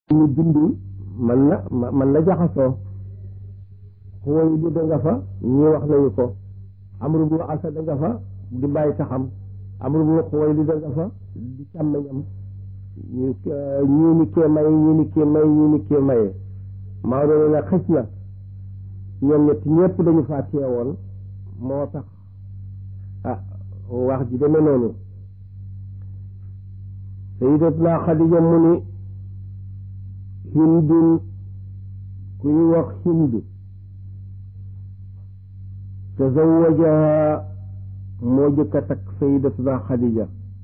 ñu bind man na man na jaxasoo xuway li da nga fa ñii wax nañu ko amru bu asad da nga fa di bàyyi taxam amru bu xuway li da nga fa di càmmañam ñii ni kee may ñii ni kee may ñii ni kee maye maa doon na xëj na ñoom ñett ñëpp dañu faa teewoon moo tax ah wax ji demee noonu sayidatuna xadija mu ni hindun ku ñu wax hind tazawajaha moo jëkk a takk sayidatuna xadija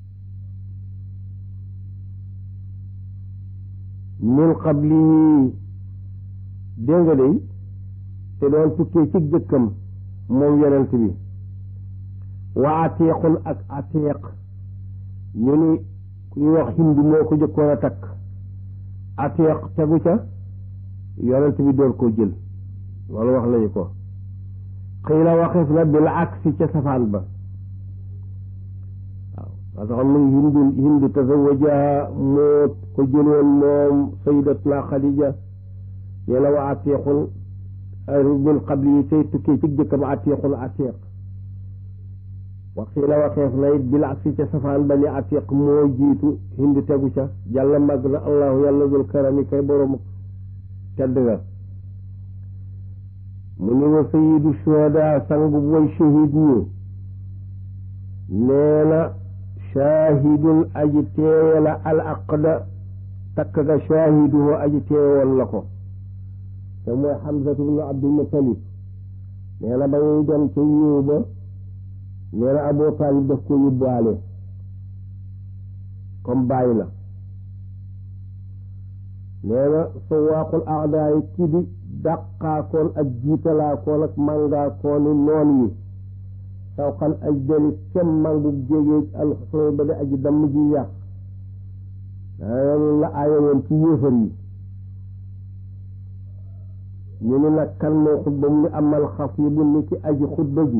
min qabli dégg nga day te doon tukkee ci jëkkam moom yonent bi wa atiqun ak atiq ñu ni ku ñuy wax hind moo ko jëkkoon a takk atiq tegu ca yonent bi door koo jël loolu wax nañu ko xiila waxif na bil aksi ca safaan ba waaw parce que mu ngi hindu hindu tazawajaha moo ko jëloon moom sayidatuna xadija nee na wa atiqun min qabli yi tey tukkee ci jëkkam atiqun atiq waxii la waxeef na it bil aksi ca safaan ba ni atiq moo jiitu hindi tegu ca jàlla màgg na allahu yàlla dul karami kay borom tedd nga mu ni wa sayidu shuhada sang bu way shahid ñi nee na shahidun aji teewe la al aqda takk ga shahiduhu aji teewoon la ko te mooy xamsatu bnu abdul mutalib nee na ba ñuy dem ca yiw ba nee na Abu Taalib daf ko yóbbaale comme bàyyi la nee na sawaaqul aadaa yi ki di dàqaakoon ak jiitalaakoon ak màngaakooni noon yi sawqal aj dali kem màngu jégéej alxusnay ba di aji damm ji yàq loolu la aaya woon ci yéefar yi ñu ni nag kan moo xutba mu ni amal xatibu ni ki aji xutba ji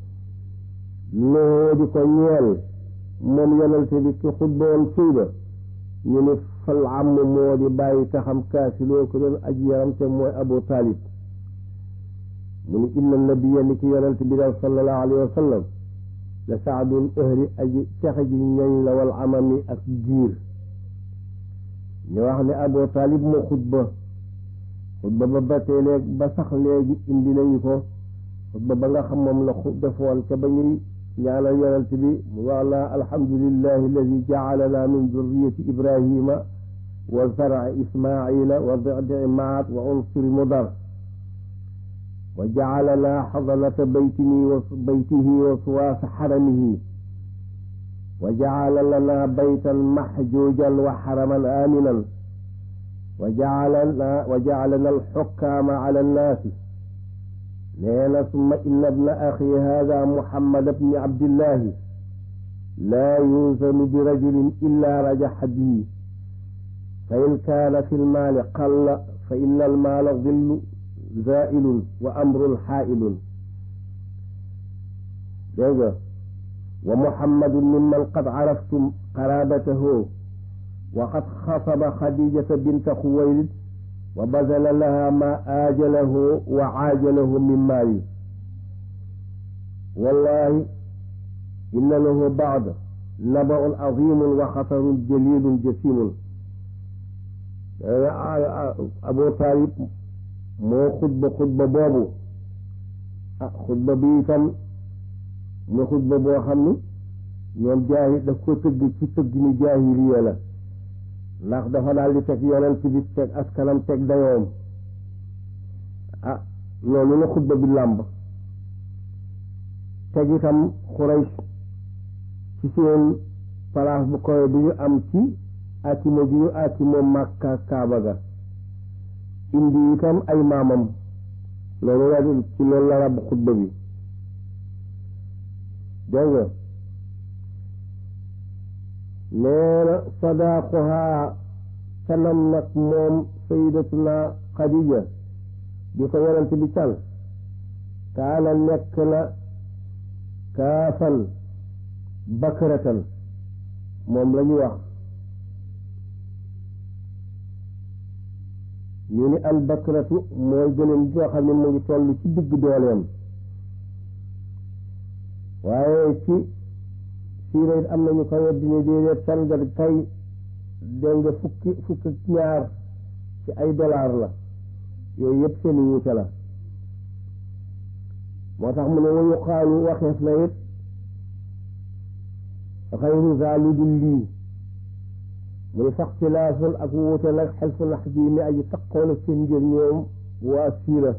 loo di ko ñeel moom yonente bi ki xutba woon fii ba ñu ni fal am moo di bàyyi taxam kaasi loo ko doon aji yaram te mooy abu taalib mu ni inna nabiya ni ki yonente bi daal sallallahu alayhi wa sallam la saadul ëhri aji texe ji ñoñ la wal amami ak giir ñu wax ne abu taalib moo xutba xutba ba ba tey léegi ba sax léegi indi nañu ko xutba ba nga xam moom la defoon ca ba ñuy ñaanal yonent bi mu wax la alhamdulillahi alladi jacalana min zurriyati ibrahima wa zarci ismaila wa dicdici maat wa unsuri mudar wa jacalana xadanata baytini wa baytihi wa suwaasa xaramihi wa jacala lana baytan maxjuujan wa xaraman aaminan wa jacalana wa jacalana alxukkaama cala annaasi nee na summa inna ibna axi hada muhammad bni abdillahi laa yuusanu bi rajulin illa rajaxa bihi fa in kaana fi lmaali qalla fa inna almaala dillu zaa'ilun wa amrun xaa'ilun dégg nga wa muhammadun mimman qad caraftum qaraabatahu wa qad xasaba xadijata binta xuwaylid wa bazala laha ma aajalahu wa aajalahu min maali wallahi inna lahu baad nabaun azimun wa xatarun jalilun jasimun abu taalib moo xutba xutba boobu ah xutba bi itam mu xutba boo xam ni ñoom jaahi daf ko tëgg ci tëgg ni jaahiliya la ndax dafa daal di teg yonent bi teg askanam teg dayoom ah loolu la xutba bi làmb teg itam xurays ci seen palaas bu koy bi ñu am ci atimo bi ñu atimo màkka kaaba ga indi itam ay maamam loolu la ci loolu la ràbb xutba bi dégg nga nee na sadaaquhaa canam nag moom sayidatuna xadija di ko yonent bi can kaana nekk na kaafan bakratan moom la ñu wax ñu ni al bakratu mooy gëléem gi nga xam ne mu ngi toll ci digg dooleem waaye ci siira it am nañu ko weddi ne déedéet sangar kay dégg nga fukki fukki ñaar ci ay dollar la yooyu yëpp seen wuute la moo tax mu ne wa yuqaalu waxeef na it xayru za lu dul lii muy faxtilaafun ak wuute nag xelfu nax bii mi aji taqoon ak seen njër ñoom waa siira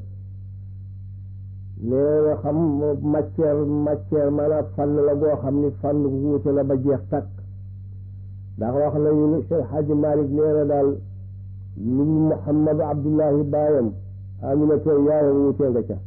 nee nga xam matière matière maanaam fànn la boo xam ni fànn wuute la ba jeex takk ndax wax nañu ni Cheikh Hadji Malick nee na daal lu Muhammadu Abdullahi baayam Aminata yaayam wuute nga ca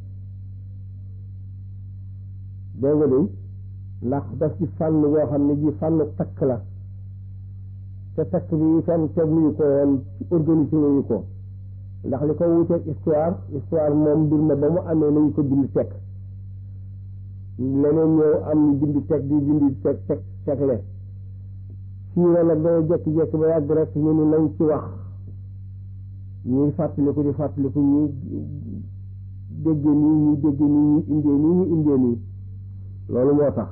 dégg nga de ndax daf ci fànn boo xam ne ji fànn takk la te takk bi itam teguñu ko woon ci organisé wuñu ko ndax li ko wuteeg histoire histoire moom mbir ma ba mu amee nañu ko bind teg leneen ñëw am bind teg di bind teg teg tegle siira nag dana jekki-jekki ba yàgg rek ñu ni nañ ci wax ñuy fàttaliku di fàttaliku ñuy dégge nii ñuy dégge nii ñuy indee nii ñu indee nii loolu moo tax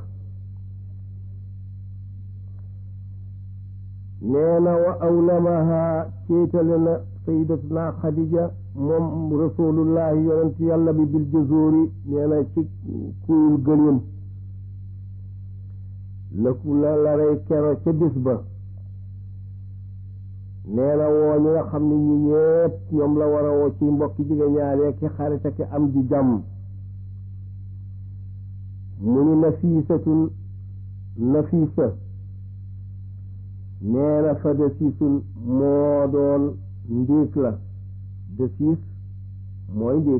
nee na wa awlamaha céetale na sayyidatuna xadija moom rasulullahi yonent yàlla bi bil jazóori nee na ci kuyul gëléem la la la rey kero ca bis ba nee na woo ñi nga xam ne ñi ñépp ñoom la war a woo ci mbokki jigéen ñaaree ki xarit ak am di jàmm mu ni nafiisatun nafiisa nee na fa desiisul moo doon ndiig la desiis mooy ndiig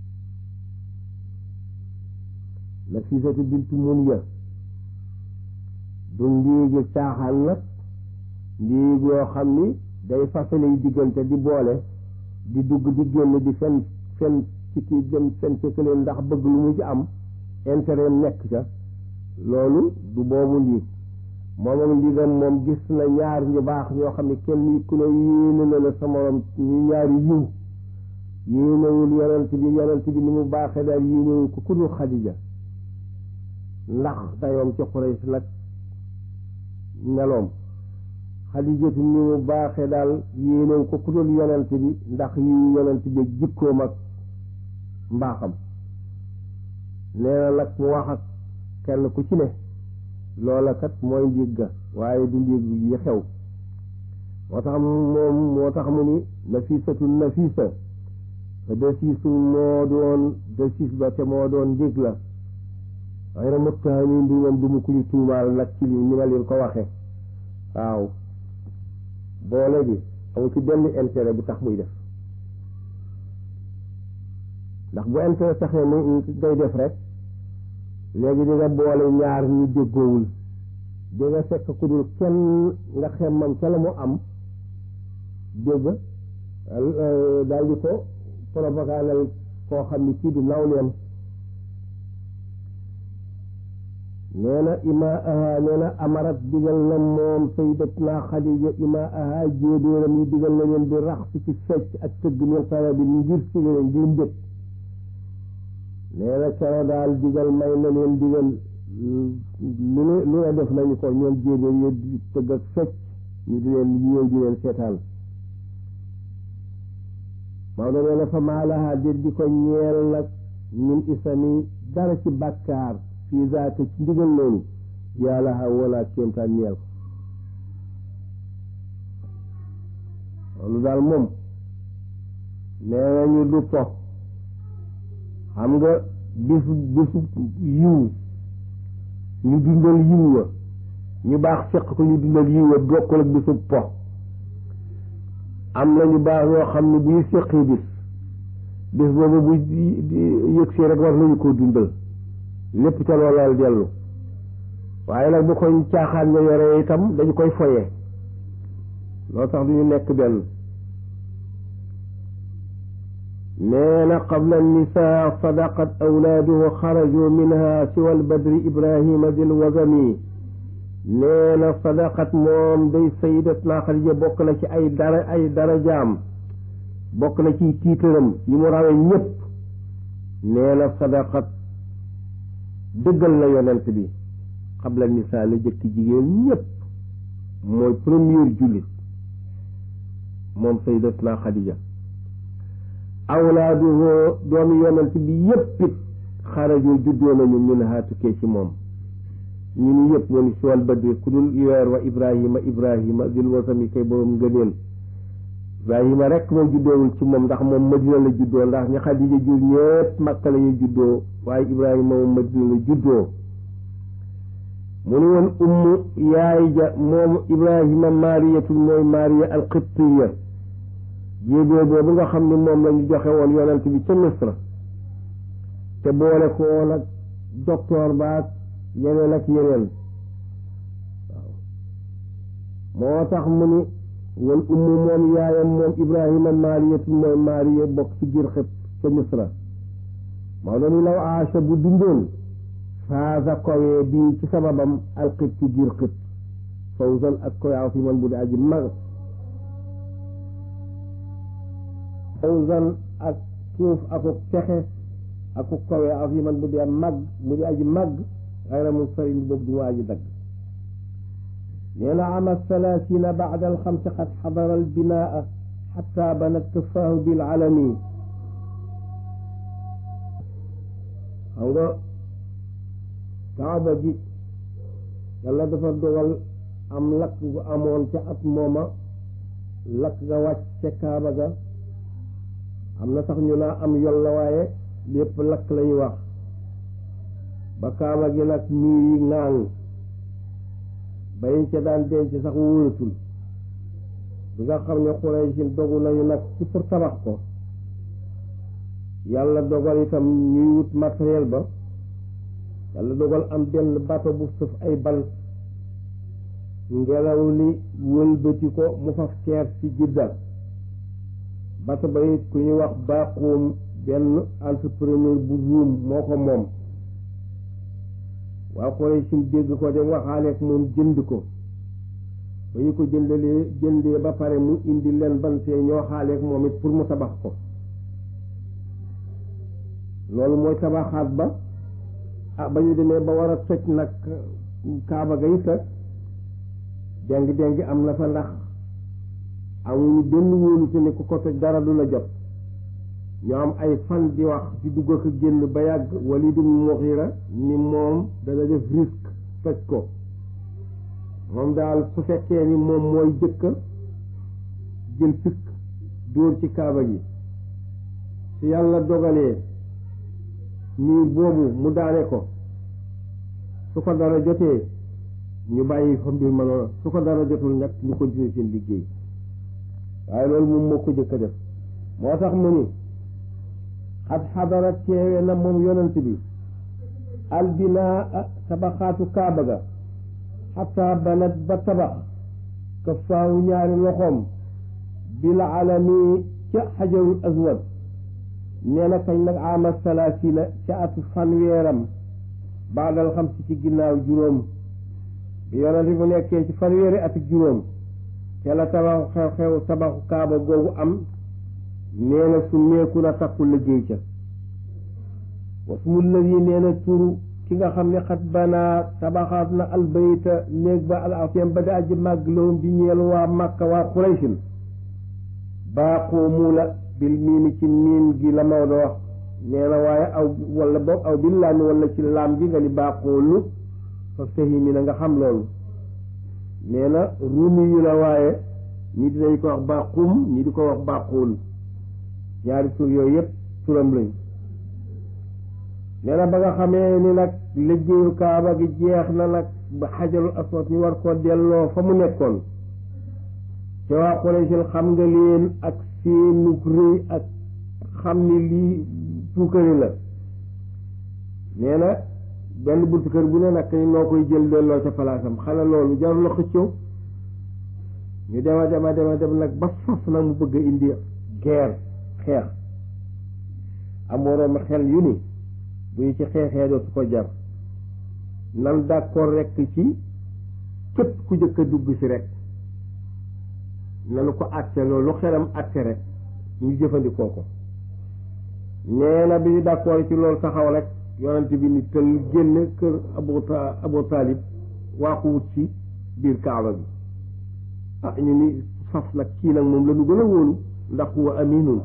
nafiisatu bintu mun ya du ndiigi caaxaan nag ndiig yoo xam ni day fasalay diggante di boole di dugg di génn di fen fen ci kii dem fen ci kële ndax bëgg lu mu ci am intérêt nekk ca loolu du boobu ndiig moom ak ndigam moom gis na ñaar ñu baax ñoo xam ne kenn ku ne yéene na la sa morom ñu ñaari yiw yéenewul yonent bi yonent bi ni mu baaxee daal yéenewul ko ku dul xadija ndax dayoom ci Quraysh nag meloom xadijatu ni mu baaxee daal yéenewu ko ku dul yonent bi ndax yi yonent bi jikkoom ak mbaaxam nee na nag mu wax ak kenn ku ci ne loola kat mooy ndiig ga waaye du ndiig yi xew moo tax moom moo tax mu ni nafisatu nafisa desiisu moo doon desiis ba te moo doon ndiig la xëy na muttahamin bi moom du mu ku ñu tuumaal nag ci li ni ma leen ko waxe waaw boole bi amu ci benn intérêt bu tax muy def ndax bu intérêt taxee mu ngay def rek léegi di nga boole ñaar ñu déggoowul di nga fekk ku dul kenn nga xemmam ca la mu am dégg daal di ko propagandal koo xam ni kii du nawleem nee na ima aha nee na amarat digal na moom sayyidatuna Xadija ima aha jéebéeram yi digal na leen di rax si ci fecc ak tëgg min xara bi ngir si leen ngir mbëg nee na kero daal digal may na leen digal lu ne lu ne def nañu ko ñoom jéebéer yi di tëgg ak fecc ñu di leen yéew di leen seetaan Maodo nee na fa maalaha déet di ko ñeel nag min isami dara ci bàkkaar fii zaaka ci ndigal loolu yàlla ha wala kéemtaan ñeel ko loolu daal moom nee nañu du po xam nga bisu bisu yiw ñu dundal yiw wa ñu baax fekk ko ñu dundal yiw wa bokkul ak bisu po am na ñu baax ñoo xam ne bu ñu séqee bis bis boobu bu yëg see rek war nañu koo dundal lépp ca loolal dellu waaye nag bu ko caaxaan nga yore itam dañu koy foye loo tax du ñu nekk benn nee na qabla nisaa sadaqat awlaaduhu xaraju minha siwa albadri ibrahima dil wazami nee na sadaqat moom day sayidatna Xadija bokk na ci ay dara ay darajaam bokk na ci tiitaram yi mu rawee ñépp nee na sadaqat dëggal na yonent bi xabla nisaa la jëkk jigéen ñépp mooy première jullit moom sayyidatuna Xadija awlaaduhu doomi yonent bi yépp it xaraju juddoo nañu min haa tukkee ci moom ñu ni yëpp woni si wal badri ku dul weer wa ibrahima ibrahima dil wasami kay boroom ngëneel ibrahima rek moom juddoowul ci moom ndax moom madina la juddoo ndax ñi xadija jur ñépp makka la ñu juddoo waaye ibrahima moom madina la juddoo mu ni woon ummu yaay ja moom ibrahima maariyatul mooy maariya alqibtiya jéegoo boobu nga xam ni moom la ñu joxe woon yonent bi ca misra te boole ko woon ak docteur baak yeneen ak yeneen waaw moo tax mu ni wal ummu moom yaayam moom ibrahima maariyatu mooy maariya bokk ci giir xëpp ca misra moo doon law aasha bu dundoon faasa kowee bii ci sababam alxit ci giir xëpp fawzan ak koyaaw fi man bu di aji mag fawzan ak suuf akuk texe akuk kowee aw fi man bu di mag mu di aji mag xayra mun sarin boobu du mu aji dagg nee na ama thalathina bacda alxamsi qad xadara albinaa xata banat tufaahu bilalami xam nga kaaba gi yàlla dafa dogal am lakk gu amoon ca at mooma lakk ga wàcc ca kaaba ga am na sax ñu naa am yol la waaye lépp lakk lañuy wax ba kaaba gi nag miir yi ŋaaŋ bayiñ ca daan denc sax wóoratul bi nga xam ne Quraysh dogu nañu nag ci pour tabax ko yàlla dogal itam ñuy wut matériel ba yàlla dogal am benn bato bu sëf ay bal ngelaw li wëlbati ko mu faf teer ci jidda bato ba it ku ñu wax baaxoom benn entrepreneur bu ruum moo ko moom waa Quraysh dégg ko dem waxaaleek moom jënd ko ba ñu ko jëndalee jëndee ba pare mu indi leen bantee ñoo xaaleek moom it pour mu tabax ko loolu mooy tabaxaat ba ah ba ñu demee ba war a toj nag kaaba ga it déng déng am na fa ndax amuñu benn wóolute ne ku ko toj dara du la jot ñu am ay fan di wax di dugg ak génn ba yàgg Walid ibn Mughira ni moom dana def risque toj ko moom daal su fekkee ni moom mooy jëkk jël pikk dóor ci kaaba gi su yàlla dogalee nii boobu mu daane ko su ko dara jotee ñu bàyyi fa mbir ma noonu su ko dara jotul nag ñu continuer seen liggéey waaye loolu moom moo ko jëkk a def moo tax mu ni xad xadara teewe na moom yonent bi albinaa tabaxaatu kaaba ga xataa banat ba tabax ka faawu ñaari loxoom bil alami ca xajarul aswad nee na kañ nag ama salaasina ca atu fanweeram baadal xam si ci ginnaaw juróom bi yonent bi mu nekkee ci fanweeri ati juróom ca la tabaxu xew-xew tabaxu kaaba googu am nee na su meeku na takku liggéey ca wasmu lëvi nee na turu ki nga xam ne xat banaa tabaxaat na albayta néeg ba al afiyam ba di aji màgg lawum di ñeel waa màkka waa xuraysin baaqoomu la bil miimi ci miim gi la Maodo wax nee na waaye aw wala boog aw bil laami wala ci laam gi nga ni baaqoolu fa fahimi na nga xam loolu nee na ruumi yu la waaye ñi dinañ ko wax baaqum ñi di ko wax baaqool ñaari tur yooyu yëpp turam lañ nee na ba nga xamee ni nag liggéeyu kaaba gi jeex na nag ba xajarul aswad ñu war koo delloo fa mu nekkoon te waa Quraysh xam nga leen ak seenug rëy ak xam ni lii puukari la nee na benn buntu kër bu ne nag noo koy jël delloo ca palaasam xanaa loolu jarul la xëccoo ñu dema dema dema dem nag ba fas nag mu bëgg a indi guerre xeex am waroom xel yu ni bu ñu ci xeexee dootu ko jar nan d'accord rekk ci képp ku jëkk a dugg si rek nanu ko àtte loolu xelam àtte rek ñu jëfandikoo ko nee na bi ñu d'accord ci loolu taxaw rek yonent bi ni tël génn kër Abu Ta Abu Talib waaxu wut ci biir Kaaba bi ah ñu ni faf nag kii nag moom la ñu gën a wóolu ndax huwa aminun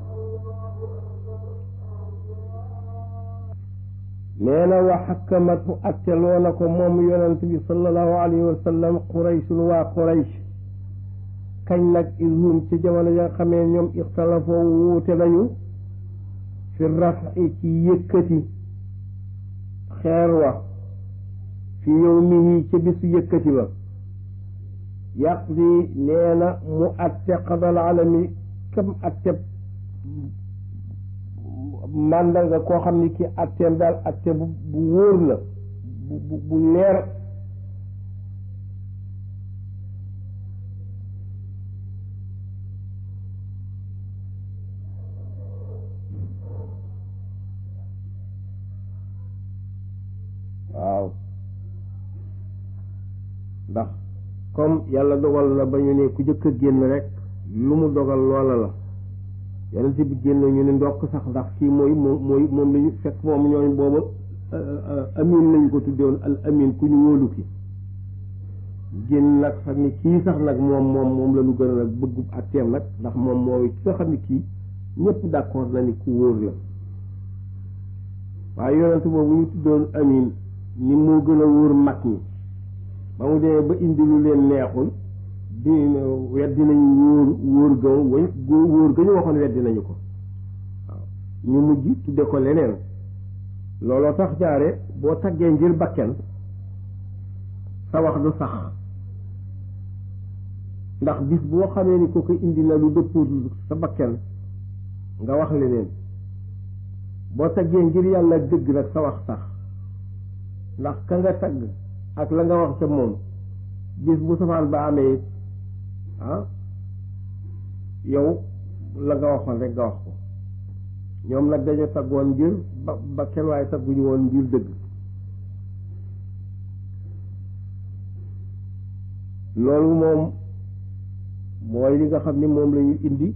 nee na wa xakkamat mu atteloo na ko moom yonent bi sallallahu alayhi wa sallam qurayshun waa quraysh kañ nag ishum ci jamono ya nga xamee ñoom ixtalafoo wuute nañu fi rafi ci yëkkati xeer wa fi yawmihi ca bisu yëkkati ba yaqdi nee na mu atte qadal alami kam atte màndarga koo xam ni ki atteem daal atte bu bu wóor la bu bu bu leer waaw ndax comme yàlla dogal na ba ñu ne ku jëkk a génn rek lu mu dogal loola la yonent bi génn ñu ne ndokk sax ndax kii mooy moom mooy moom lañu fekk moom ñooñ booba amin lañu ko tuddewoon al amin ku ñu wóolu ki génn nag xam ni kii sax nag moom moom moom la ñu gën a nag bëggu atteem nag ndax moom mooy ki nga xam ni kii ñëpp d'accord na ni ku wóor la waaye yonent boobu ñu tuddoon amin ni moo gën a wóor mag ñi ba mu demee ba indi lu leen neexul di weddi nañu wóor wóor ga wañ wóor ga ñu waxoon weddi nañu ko waaw ñu mujj tudde ko leneen looloo tax jaare boo taggee ngir bakken sa wax du sax ndax bis boo xamee ni ko ko indi na lu dëppoo sa bakken nga wax leneen boo taggee ngir yàlla dëgg nag sa wax sax ndax ka nga tagg ak la nga wax ca moom bis bu safaan ba amee ah yow la nga waxoon rek nga wax ko ñoom nag dañu taggoon ngir ba ba kenn waaye tagguñu woon ngir dëgg loolu moom mooy li nga xam ni moom la ñu indi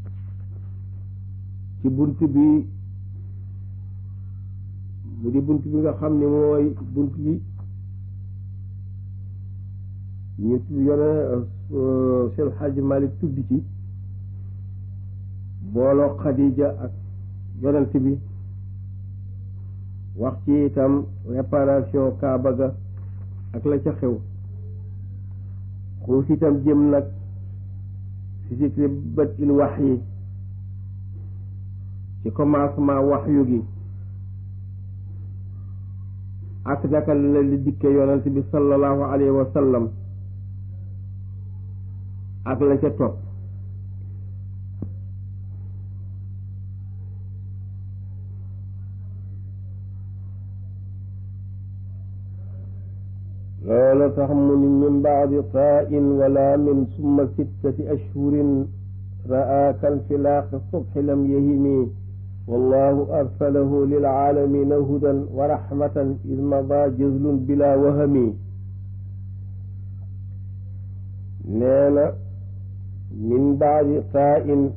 ci bunt bi mu di bunt bi nga xam ni mooy bunt bi ñu yone Cheikh Hadji Malick tudd ci booloo Khadija ak yonent bi wax ci itam réparation Kaaba ga ak la ca xew xuus itam jëm nag si sikri bët il wax yi ci commencement wax yu gi ak naka la li dikke yonent bi sallallahu alayhi wa sallam ak la ca topp loolu tax mu ni min baadi tain wala min summa sittati ashhurin ra'a kanfilaaqi subhi lam yahimi wallahu arsalahu lilaalamina hudan wa rahmatan id mada jazlun bila wahami nee na min baadi tain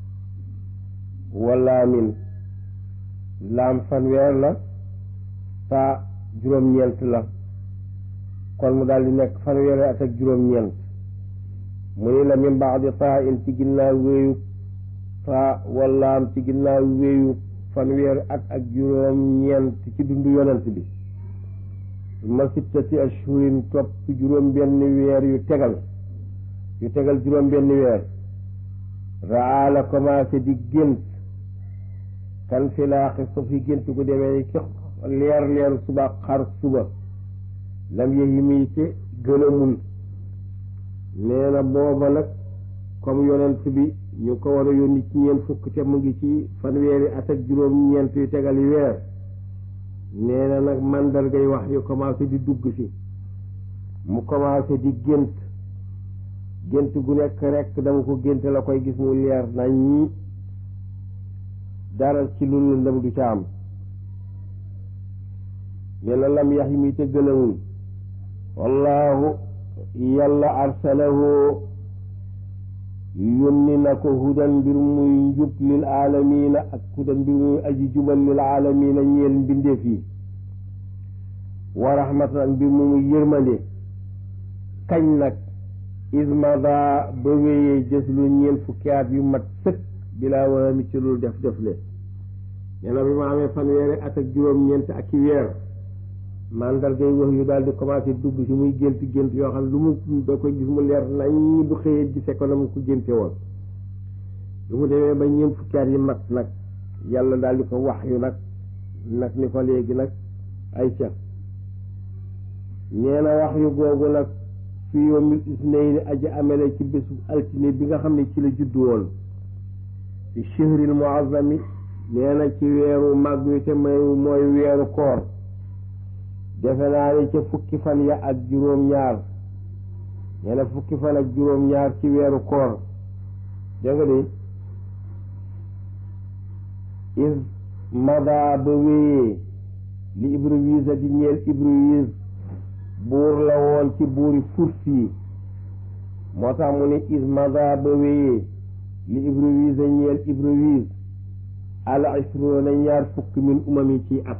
wa laamin laam fanweer la taa juróom-ñeent la kon mu daal di nekk fanweeri at ak juróom-ñeent mu ni la min baadi taa in ci ginnaaw wéeyu taa wallaam ci ginnaaw wéeyu fanweeri at ak juróom-ñeent ci dundu yonent bi ma sittati ashhurin topp juróom benn weer yu tegal yu tegal juróom benn weer raa la commencé di gént kan filaaxi suuf yi gént gu demee ci leer leer suba xar suba lam yahimi te gën a mun nee na booba nag comme yonent bi ñu ko war a yónni ci ñeent fukk te mu ngi ci fanweeri at ak juróom-ñeent yu tegal yi weer nee na nag mandargay wax yu commencé di dugg si mu commencé di gént gént gu nekk rek dama ko gént la koy gis mu leer nañ ñi dara ci lu lëndëm du ca am nee na lam yax yi mi te gën a mun wallahu yàlla arsalahu yónni na ko hudan mbir muy njub lil aalamiina ak hudan mbir muy aji jubal lil aalamiina ñeel mbindeef yi wa rahmatan ak mbir mu muy yërmande kañ nag ismada ba wéyee jës lu ñeel fukki at yu mat sëkk bilaa wala mi ci lu def def le nee na bi ma amee fanweeri at ak juróom-ñeent ak i weer mandargay wax yu daal di commencé dugg si muy gént gént yoo xam ne lu mu da koy gis mu leer nañ bu xëyee gisee ko na mu ko génte woon lu mu demee ba ñeent fukki at yi mat nag yàlla daal di ko wax yu nag nag ni ko léegi nag ay ca nee na wax yu googu nag fi yawmil isnayni aji amele ci bésu altine bi nga xam ne ci la juddu woon fi shihril muazzami nee na ci weeru màgg wi te may mooy weeru koor defe naa ne ca fukki fan ya ak juróom-ñaar nee na fukki fan ak juróom-ñaar ci weeru koor dégg nga de is mada ba wéyee li Ibriwiisa di ñeel Ibriwiis buur la woon ci buuri furs yi moo tax mu ne is mada ba wéyee li Ibriwiisa ñeel Ibriwiis al isruuna ñaar fukk min umami ci at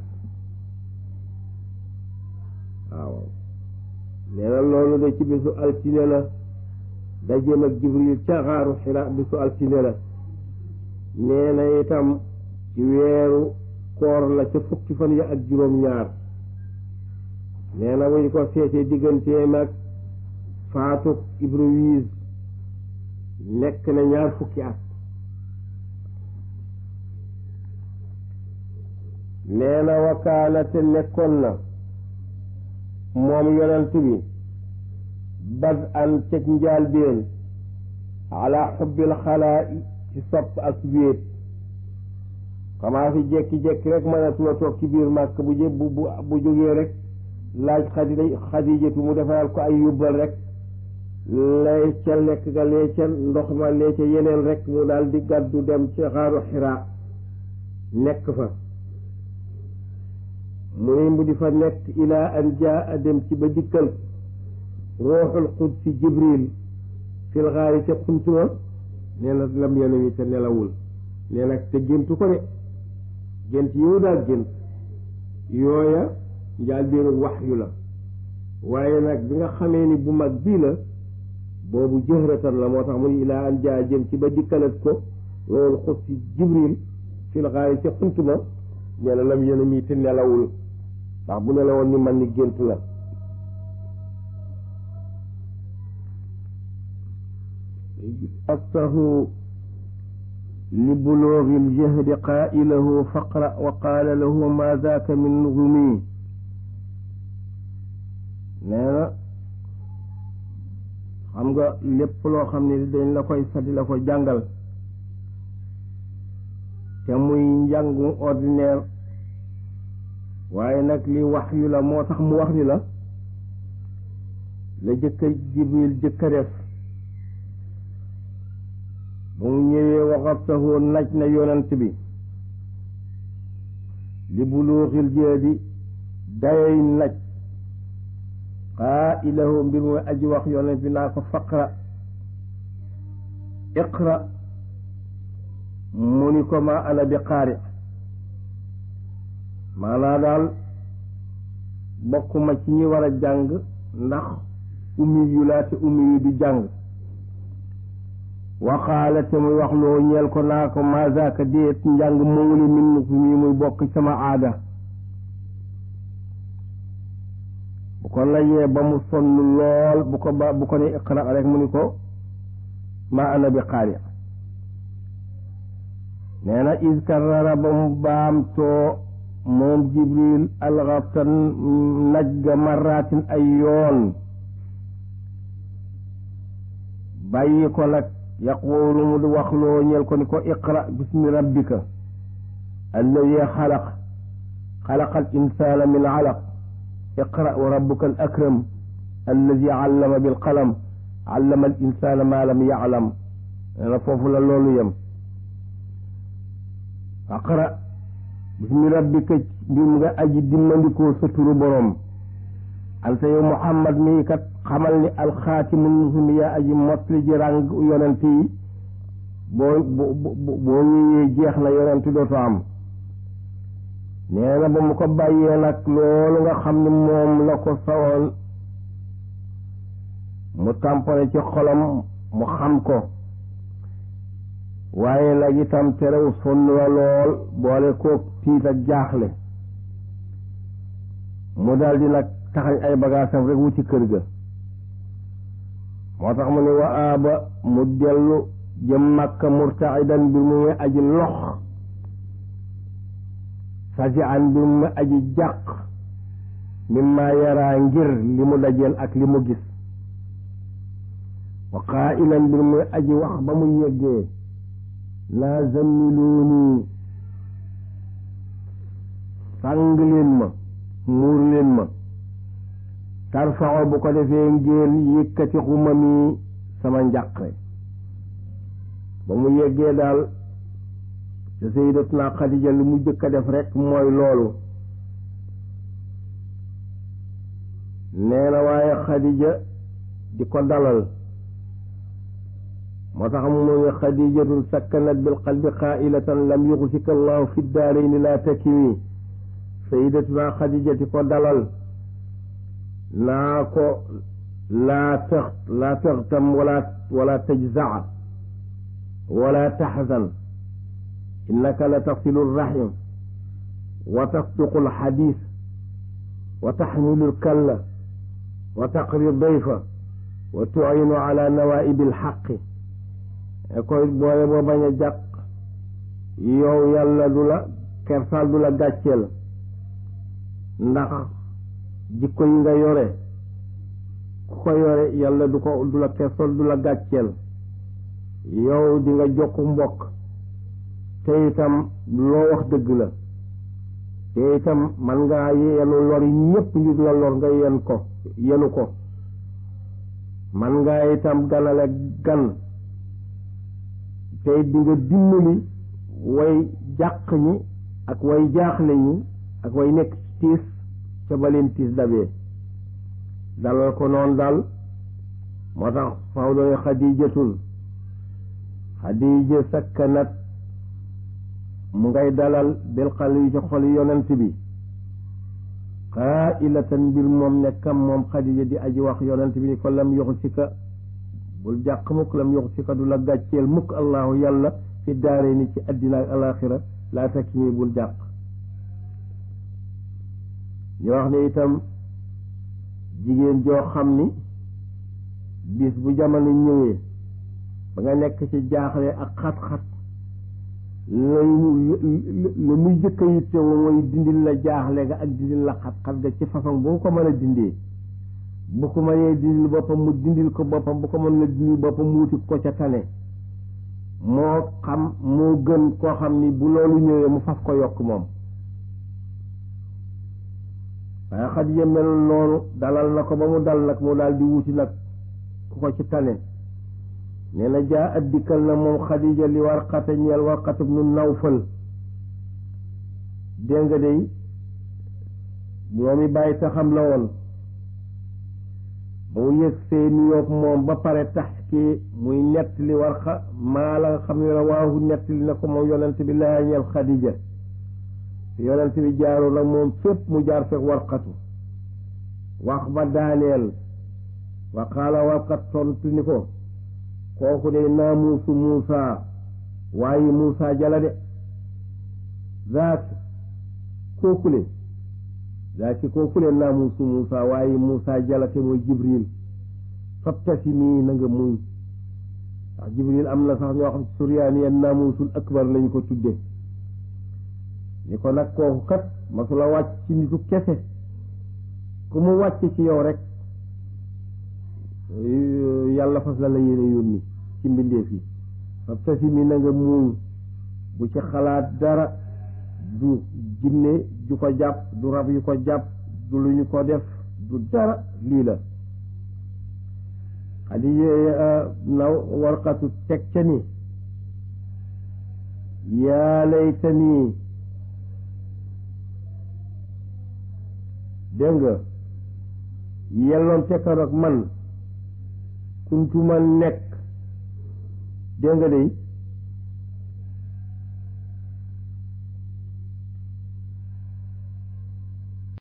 waaw nee na loolu de ci bisu altine la dajeem ak jibril ca xaaru xira bisu altine la nee na itam ci weeru koor la ca fukki fan ya ak juróom-ñaar nee na wuñ ko seetee digganteem ak faatu Ibriwiis nekk na ñaar fukki at nee na wakaana te nekkoon na moom yonent bi bad an ceg njaalbeen ala xubbil xalaa ci sopp ak wéet xamaa fi jekki-jekki rek mënatula toog ci biir màkk bu jë bu bu jógee rek laaj xadi xadijatu mu defaral ko ay yóbbal rek lay ca lekk ga lee ca ndox ma lee ca yeneen rek mu daal di gàddu dem ci xaaru xiraa nekk fa mu ni mu di fa nekk ilaa an jaa dem ci ba dikkal ruuxul qudsi jibril fil xaari ca xuntuma nee na lam yena wi te nelawul nee nag te géntu ko de gént yow daal gént yooya njaal beenu wax yu la waaye nag bi nga xamee ni bu mag bii la boobu jëhratan la moo tax mu ni ilaa an jaa jëm ci ba dikkalat ko ruuxul qudsi jibril fil xaari ca xuntuma nee na lam yena mi te nelawul ndax bu ne la woon ni man ni gént la aktahu li buloogi ljahdi qaa'ilahu faqra wa qaala lahu ma daaka min nuzumi nee na xam nga lépp loo xam ne dañ la koy sadi la ko jàngal te muy njàngu ordinaire waaye nag li wax yu la moo tax mu wax ni la la jëkka jibril jëkka def ba mu ñëwee waxabtahu naj na yonant bi li buluuxil jeedi dayoy naj xaa ilahu mbir mooy aji wax yonant bi naa ko faqra iqra mu ni ko ma ana bi qaari maanaa daal bokkuma ci ñi war a jàng ndax ummi yu laa te ummi yu du jàng waxaala te muy wax loo ñeel ko naa ko mazaaka déet njàng moomuli min fu mi muy bokk sama aada bu ko layee ba mu sonn lool bu ko ba bu ko ne iqra rek mu ni ko ma ana bi qaari nee na iskarara ba mu baamtoo moom jibril alxatan naj ga maraatin ay yoon bàyyi ko nag yaquulu mu di wax loo ñeel ko ni ko iqra bismi rabbika alladi xalaq xalaqa al insana min alaq iqra wa rabbuka al akram alladi allama bil qalam allama al insana ma lam yaclam nee na foofu la loolu yem aqra bismi rabbika mbir mu nga aji dimmandikoo sa turu boroom anta yow muhammad mii kat xamal ni alxaatimu nusumi yaa aji mottali ji ràng yonent yi boo boo ñëwee jeex na yonent dootu am nee na ba mu ko bàyyee nag loolu nga xam ne moom la ko sawoon mu tàmpone ci xolam mu xam ko waaye nag itam terew sonn la lool boole koog tiit ak jaaxle mu daldi nag taxañ ay bagaasam rek wuti kër ga moo tax mu ne wa aaba mu dellu jëm Makka murtaidan bi mu ngi aji lox fajian bi mu aji jàq mimma yaraa ngir li mu dajeel ak li mu gis wa qaa'ilan bi mu aji wax ba mu yeggee laa zammiluuni sàng leen ma muur leen ma tarfaxo bu ko defee ngeen yëkkati xuma mi sama njàqre ba mu yeggee daal te sayyidatuna Xadija li mu jëkk a def rek mooy loolu nee na waaye Xadija di ko dalal moo tax mu ne xadijatun sakkanat bil qalbi qaa'ilatan lam yuxsika allahu fi daarayni laa takimi sayyidatuna Xadija di ko dalal naa ko laa tax laa taxtam wala wala tajzaa wala taxzan innaka la tasilu rahim wa tasduqu alxadis wa taxmilu lkalla wa taqri dayfa wa tu'inu ala nawaibi alxaqi koy booye boo bañ a jàq yow yàlla du la kersal du la gàcceel ndax jikko yi nga yore ku ko yore yàlla du ko du la kersal du la gàcceel yow di nga jokk mbokk te itam loo wax dëgg la te itam man ngaa yenu lor yi ñépp ñu la lor nga yen ko yenu ko man ngaa itam ganale gan tey di nga dimbali way jàq ñi ak way jaaxle ñi ak way nekk tiis ca baleen tiis dabee dalal ko noonu daal moo tax faw doy xadijatun xadija sakkanat mu ngay dalal bil xal yi ci xol yonent bi qaa'ilatan mbir moom nekkam moom xadija di aji wax yonent bi ni ko lam yoxu si ka bul jàq mukk lam yoxu si ka du la gàcceel mukk allahu yàlla fi daare ni ci addina ak alaxira laa takki bul jàq ñu wax ne itam jigéen joo xam ni bis bu jamono ñëwee ba nga nekk ci jaaxle ak xat-xat lay la muy jëkk a yitte woo mooy dindil la jaaxle ga ak dindil la xat-xat ga ci façon bu ko mën a dindee bu ko mënee dindil boppam mu dindil ko boppam bu ko mën la dindil boppam mu wuti ko ca tane moo xam moo gën koo xam ni bu loolu ñëwee mu faf ko yokk moom waaye Xadija mel noonu dalal na ko ba mu dal nag mu daal di wuti nag ku ko ci tane nee na jaa at dikkal na moom Xadija li Warqata ñeel Warqata nu Nawfal dégg nga day ñoomi bàyyi taxam la woon ba mu yëg see nuyoog moom ba pare tax ki muy nettali Warqa maa la nga xam ne rawaahu nettali na ko moom yonent bi laa ñeel Xadija yonent bi jaaru nag moom fépp mu jaar fekk warqatu wax ba daaneel wa qaala warqat tontu ni ko kooku de naamuusu Muusa waaye Muusa jala de zaak kookule zaaki kookule naamuusu Muusa waaye Muusa jala te mooy Jibril fabtasimi na nga muñ ndax Jibril am na sax ñoo xam suryaani naamuusul akbar lañu ko tudde ni ko nag kooku kat masula wàcc ci nitu kese ku mu wàcc ci yow rek yàlla fas la la yéene yónni ci mbindeef yi fab tasi mi na nga muuñ bu ci xalaat dara du jinne ju ko jàpp du rab yu ko jàpp du lu ñu ko def du dara lii la xadi na warqatu teg ca ni yaa laytanii dégg nga yelloon tekkaroog man kuntuma nekk dégg nga day